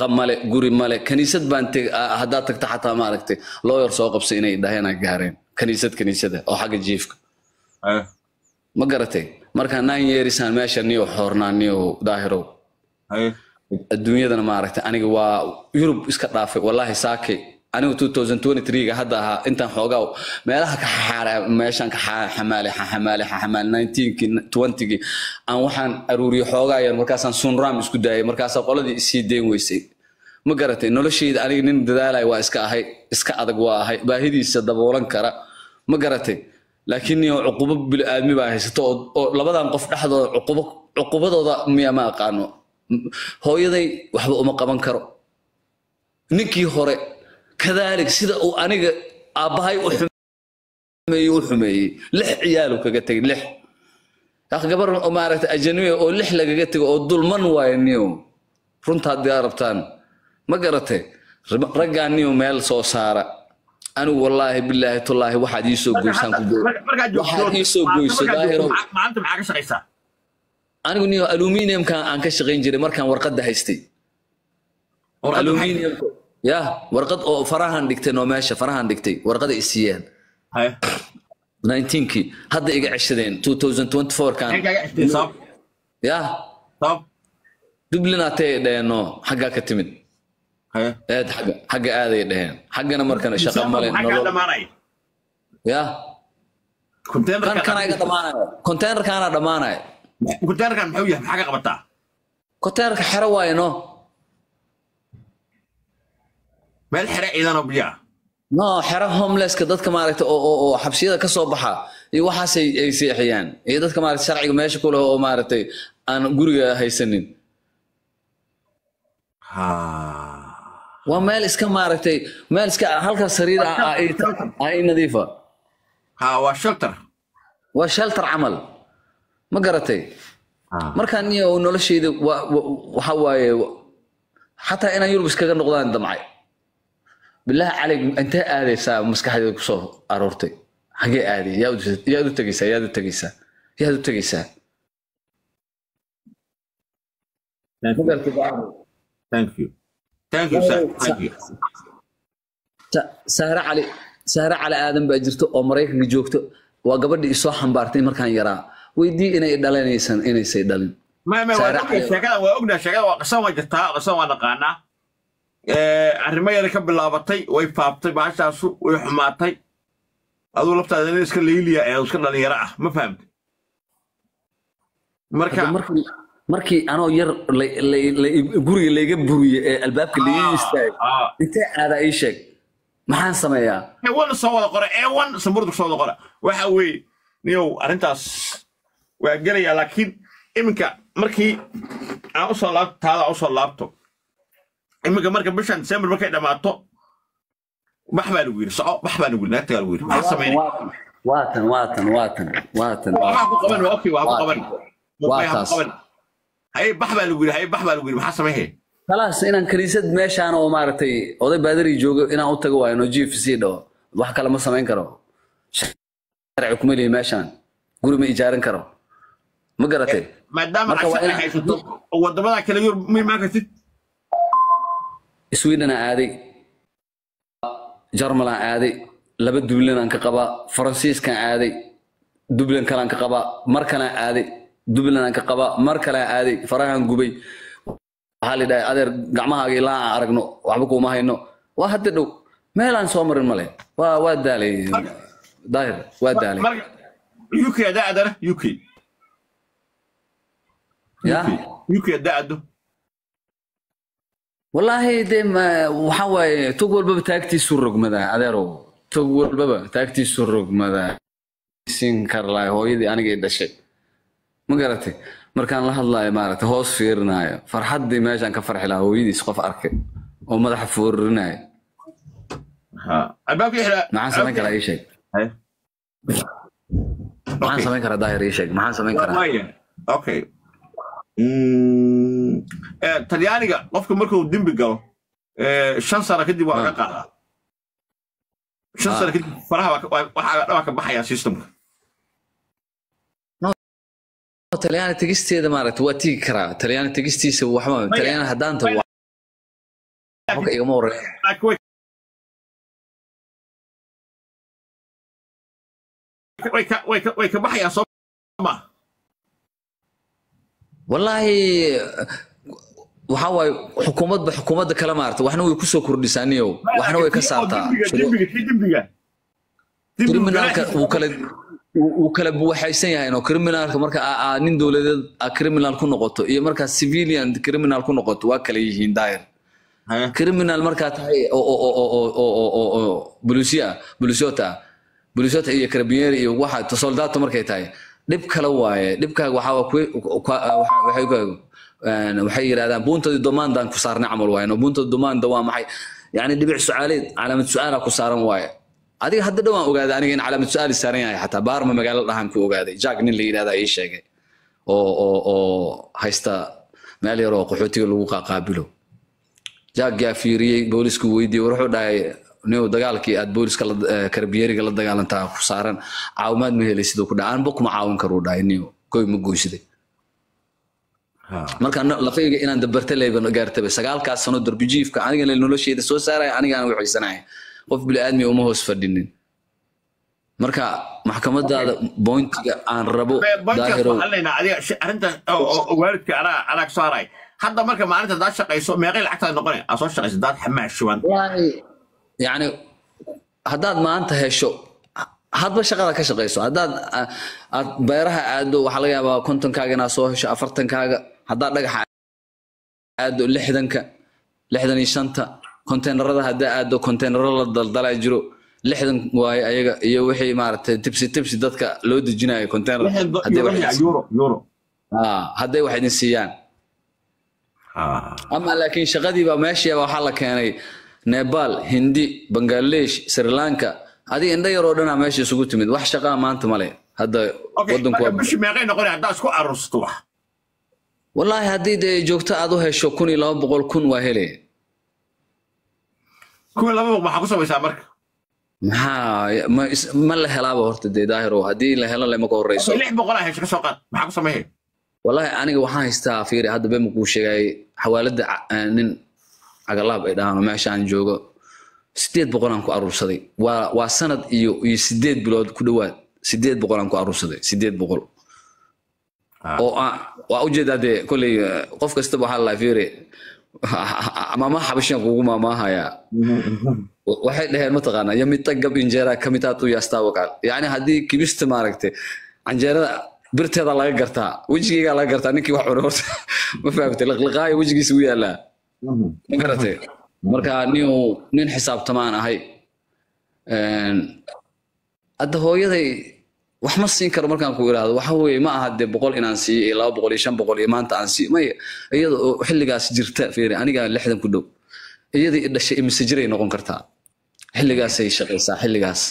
shaqo male guri male kaniisad baan teg ah, haddaad tagta xataa maaragtay looyar soo qabsay inay dhaheenaa gaareen kaniisad kaniisada oo xagga jiifka haye ma garatay marka nine yearsaan meesha niyo xoornaa niyo daahirow haye adduunyadana maaragtay aniga waa yurub iska dhaafay wallahi saakay anigu 2023ga hadda ahaa intaan xoogaa meelaha ka xaara meeshaan ka xa- xamaalay xa- xamaalay xa- xamaalay 19kii 20gii aan waxaan aruuriyay xoogaa yar markaasaan sunraam isku daayay markaasaa qoladii isii deen weysay ma garatay noloshayda aniga nin dadaalaya waa iska ahay iska adag waa ahay baahidiisa daboolan kara ma garatay laakiin niyo cuqubo bili-aadmi baa haysato oo- oo labadan qof dhexdooda cuqubo cuqubadooda miya ma aqaano hooyaday waxba uma qaban karo ninkii hore kadaalik sida uu aniga aabbahay u xumeeyey u xumeeyey lix ciyaalu kaga tegay lix aq gabar oo maaragtay ajanibe oo lix lagaga tego oo dulman waayo niyo runta haddii aad rabtaan ma garatay Rag- raggaa niyo meel soo saara anigu wallaahi bilaahi tullaahi waxaad ii soo goysaan ku go- markaa joogto waxaad ii soo goyso daahiro maalinta maxaa ka shaqaysaa anigu niyo aluminiumka aan ka shaqayn jiray markaan warqadda haystay Warqadda maxay- aluminium ya warqad oo farahan dhigtay noo meesha farahan dhigtay warqada i siiyeen haye 19kii hadda iga ceshadeen 2024 kan maxay kaaga xigtay sabab ya sabab dublin atay dheheenno xaggaa ka timid haye eed xagga xagga aaday dheheen xaggana markana shaqa male maxaa kaa nolol dhamaanaya ya kan containerka kana iga dhamaanaya containerkaana dhamaanaya containerkan muxuu yahay maxaa ka qabataa containerka xero waaye no meel xere ciidan oo biyo ah no xero homelesska dadka maaragta oo oo oo xabsiyada ka soo baxa iyo waxaasay ay seexiyaan iyo dadka maaragta sharciga meesha ku leh oo maaragtay aan guriga haysanin ha waa meel iska maaragtay meel iska halka sariir ah ah ay- ah ay nadiifa ha waa shelter waa shelter camal ma garatay markaan niyo noloshayda waa- wa- waxa waaye xataa inaan yurub iskaga noqdaan damcay bilaahi calayk intee aadaysaa maskaxdeeda kusoo aroortay xagee aaday yaa u- yaad u tegeysaa yaad u tegeysaa yaad u tegeysaa ma garatay thank you thank you sir thank you Sa- saare cali saare cali aadan baa jirto oo maraykanka joogto waa gabadhii isoo xambaartay markaan yaraa weydii inay dhalanaysan inaysay dhalin ما ما Saare waa Cali. sheekada waa ognahay sheekada waa qasan waa jirtaa qasan waa naqaanaa arrimo yara ka bilaabatay way faaftay baashaasu way xumaatay aduu laftaada nin iska layliya ee iska dhalinyaro ah ma fahamtay marka Hadda markii markii anoo yar la- la- la- guriga layga buriyey ee albaabka laga istaagay ah, intee aadaa ii sheeg maxaan sameeyaa ewan soo wada qora ewan samburdu soo wada qora waxa weeye niyow arrintaas waa gelayaa laakiin iminka markii aan usoo laabto taada usoo laabto iminka marka bishan december markay dhammaato bax baa lagu yidhi soco bax baa lagu yidhi naagta baa lagu yidhi maxaa sameyn waatan waatan waatan waatan waxaa ku qaban waa okay waa ku qaban Waa Mumbai ha ku taas. qaban haye bax baa lagu yidhi haye bax baa lagu yidhi maxaa sameyn khalaas inaan kaniisad meeshaan oo maaragtay oday baadari joogo inaan u tago waayo no g f c dhaho wax kale ma samayn karo sharci kuma lihi meeshaan guri ma ijaaran karo ma garatay maadaama Marka waa aad inaan- haysato oo wadamada kale yurub ma imaan kartid sweden aan aaday jarmal aan aaday laba dublin aan ka qabaa faransiiskaan aaday dublin kalaan ka qabaa mar kalaan aaday dublin aan ka qabaa mar kalaan aaday farahaan gubay waxaa la dhahay adeer gacmahaaga ilaa aan aragno waxba kuuma hayno waa hadda dhow meelaan soo marin male waa waa daalay daahir waa daalay marka uk hadaa adana uk ya uk hadaa ado wallaahi dee ma- waxaa waaye tog walbaba taagtiisu rogmadaa adeerow tog walbaba taagtiisu rogmadaa siin karlaay hooyadii anigay dhashay ma garatay markaan la hadlaayo maaragtay hoos fiirinaayo farxaddii meeshaan ka farxi lahaa hooyadiis qof arkay oo madaxa foorinaayo albaabka ixra maxaan samayn karaa ii sheeg maxaan samayn karaa daahir ii sheeg maxaan samayn karaa Maya. Okay. Mm, eh, talyaaniga qofka markuu dembi galo eh, shan sano kadib waa laga qaadaa shan Ah. sano kadib faraha waa ka- waa- waxaa dhaba ka baxaya systemka talyaani tegisteeda maaragtay waa tigi karaa talyaani tegistiisa waxba talyaani haddaan tago waxba ka igama horeeya laakiin way way ka way ka way ka baxayaan soo ma wallaahi waxaa waaye xukuumadba xukuumadda kala maarta waxna way kusoo kordhisaaniyow waxna way ka saartaa dembiga kii dembiga kriminaalka wuu kala wuu wuu kala buwaxaysan yahay no criminalka marka aa aa nin dowladeed aa criminal ku noqoto iyo markaa civilian criminal ku noqoto waa kala yihiin daayir criminal markaa tahay oo oo oo oo oo oo oo oo bulisiya bulisota bulisota iyo carabinieri iyo waxa soldato markay tahay dhib kale waaye dhibkaaga waxaa waa kuwe- kwa- waxa- waxay ku een, waxay yidhahdaan buuntadii domaandaan ku saarnay camal waaye no buuntada domaanda waa maxay yani dhibic sucaaleed calaamad su-aalaa ku saaran waaye adiga hadda dhowaan ogaaday aniga in calaamad su-aali saaran yahay xataa baarma magaalo dhahan ku ogaaday jack nin la yidhahdaa ii sheegay oo oo oo haysta meel yar oo qaxootiga lagu qaaqaabilo jack yaa fiiriyey boolisku weydiiyey war wuxuu dhahay niw dagaalkii aad booliska la- eh, karabiyeriga la dagaalantaa ku saaran caawimaad ma helay siduu ku dhahay anba kuma caawin karuu dhahay niw goy ma goysiday marka no- lafayga inaan dabarta leyba gaartaba sagaalkaas sano darbijiifka aniga nolosheeda soo saaraya anigaan waxaysanaya qof bili-aadmi uma hoos fadhinin marka maxkamadaada bointiga aan rabo boinkaas daahirow waxaan leenahay adiga shi- arrinta oo- oo oo waalidka anaa anaa ka saaray hadda marka maalinta daad shaqayso meeqay lacagtaada noqonay aa soo shaqayso daad xamaashuban wallaahi yani haddaad maanta hesho hadba shaqada ka shaqayso haddaad a- aad beeraha aado waxaa laga yaabaa kontonkaaga inaad soo hesho afartankaaga haddaad dhagaxa aado lixdanka lixdan iyo shanta konteenarada haddaa aado konteenaro la daldalaa jiro lixdan waaye ayaga iyo wixii maaragtay tibsi tibsi dadka loo dejinayo konteenar hadday wax idin- euro euro Ah, hadday wax idin siiyaan ama laakiin shaqadiiba meeshiiba waxaa la keenay nepal hindi bangladesh sri lanka adiga indho yaroo dhanaa meesha isugu timid wax shaqaa maanta male hadda okay wadanku marka waa bishii meeqay noqonay haddaa isku aruursato wax wallaahi haddii dee joogto aad u hesho kun iyo laba boqol kun waa hele kuwa laba boq maxaa ku samaysaa marka maxaa ma, is- ma la helaaba horta dee daahirow haddii la helo lema ka horeyso lix boqolaa hesho ka soo qaad maxaa ku sameeyay wallaahi aniga waxaan haystaa fiiri hadda bema kuu sheegay xawaalada ca- eh, nin cagalaab ay dhahaan oo meesha aan joogo sideed boqolaan ku aruursaday waa waa sanad iyo iyo sideed bilood ku dhowaad sideed boqolaan ku aruursaday sideed boqol oo aan- waa ujeedaa dee kolley eh, qof kastaba waxaa la fiiri maamaha xabashiyan kugu maamaahayaa waxay dhaheen mataqaanaa yamita gab injeera kamitaatu yaastaa wakaal yacni haddii kibista maaragtay canjeerada birteeda laga gartaa wejigeygaa laga gartaa ninkii wax cunay horta ma fahamtay liqliqaayo wejigiisa u yaalaa ma garatay marka nin nin xisaabtamaan ahay Een, hadda hooyaday wax ma siin karo markaan ku iraahdo waxa weeye ma aha dee boqol inaan siiyo iyo laba boqol iyo shan boqol iyo maanta aan siiyo may iyada oo xilligaas jirta fiiri anigaa lixdan ku dhow iyada i dhashay imise jiray noqon kartaa xilligaasay shaqaysaa xilligaas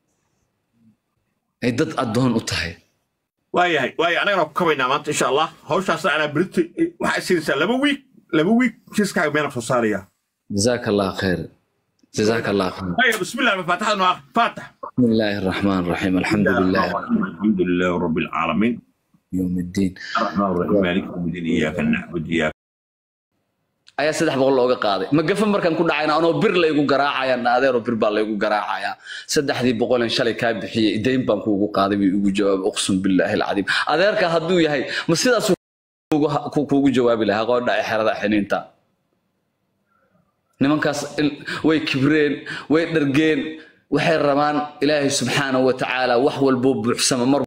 ay dad addoon u tahay waayahay waaya anagana ku kabaynaa maanta insha allah hawshaasna anaa berito waxaa siinaysaa laba wiik laba wiik kiiskaaga meena soo saaraya jazaaka allah khayr jazaaka allah khayr طيب بسم الله فاتحة نوع فاتح بسم الله الرحمن الرحيم الحمد لله الحمد لله رب العالمين يوم الدين الرحمن الرحيم مالك يوم الدين اياك نعبد اياك ayaa saddex boqol looga qaaday ma gafan markaan ku dhacayna anoo bir laygu garaacaya naadeero bir baa laygu garaacaya saddexdii boqolen shalay kaa bixiyey dayn baan kuugu qaaday buu igu jawaabay uqsum billaahi alcadiim adeerka hadduu yahay ma sidaas kuugu jawaabi lahaa qoodha ee xerada xiniinta nimankaas il- way kibreen way dhargeen waxay rabaan ilaahay subxaanahu wa tacaala wax walboo buuxsama mar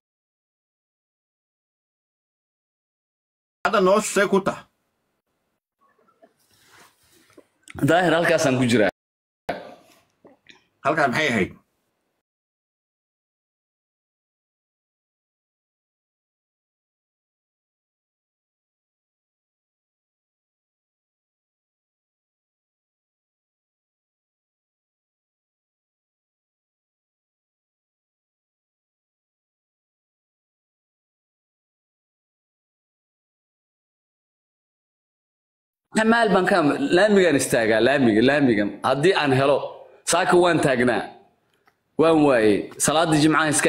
هذا نوش سيكوتا daahir halkaasaan ku jiraa هل كان محي هيك maal baan ka laamigaan istaagaa laamiga laamiga haddii aan helo saaka waan taagnaa waan waayey salaada jimcaha iska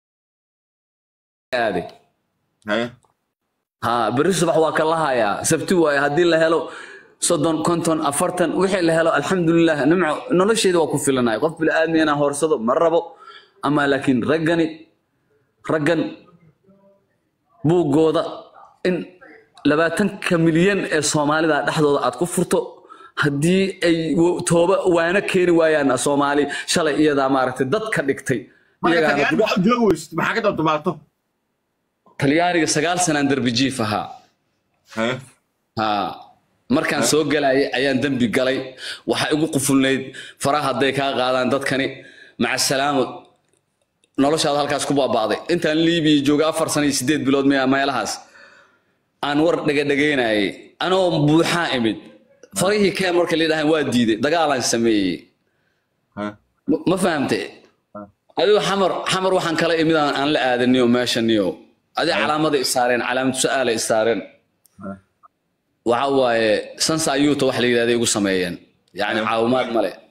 aaday هيا ha berri subax waa ka lahayaa sabti waaye haddii la helo soddon konton afartan wixii la helo alxamdulilah nimco nolosheeda waa ku filanaya qof bili-aadmi inaan hoorsado ma rabo ama laakiin raggani raggan buuggooda in labaatanka milyan ee soomaalida dhexdooda aad ku furto haddii ay wo- tooba waana keeni waayaan soomaali shalay iyadaa maaragtay dad ka dhigtay marka iyagaana talyaani gudaha- maxaa joogi weysid maxaa ka dabdabaato talyaaniga sagaal sanaan derbi jiif ahaa ha markaan soo galayay ayaan dembi galay waxaa igu qufulnayd faraha hadday kaa qaadaan dadkani maca salaamo noloshaada halkaas ku baaba'day intaan liibiya jooga afar sano iyo sideed bilood maya meelahaas aan war dhegadhegaynayay anoo buuxaa imid farihii keen marka layidhahaan waa diiday dagaalaan sameeyey ma ma fahamte adigo xamar xamar waxaan kala imid aan aan la aadaniyo meeshaniyo adi calaamada isaareen calaamad su-aala isaareen waxa waaye sansa ayuuta wax la yidhahda igu sameeyeen yacni caawimaad male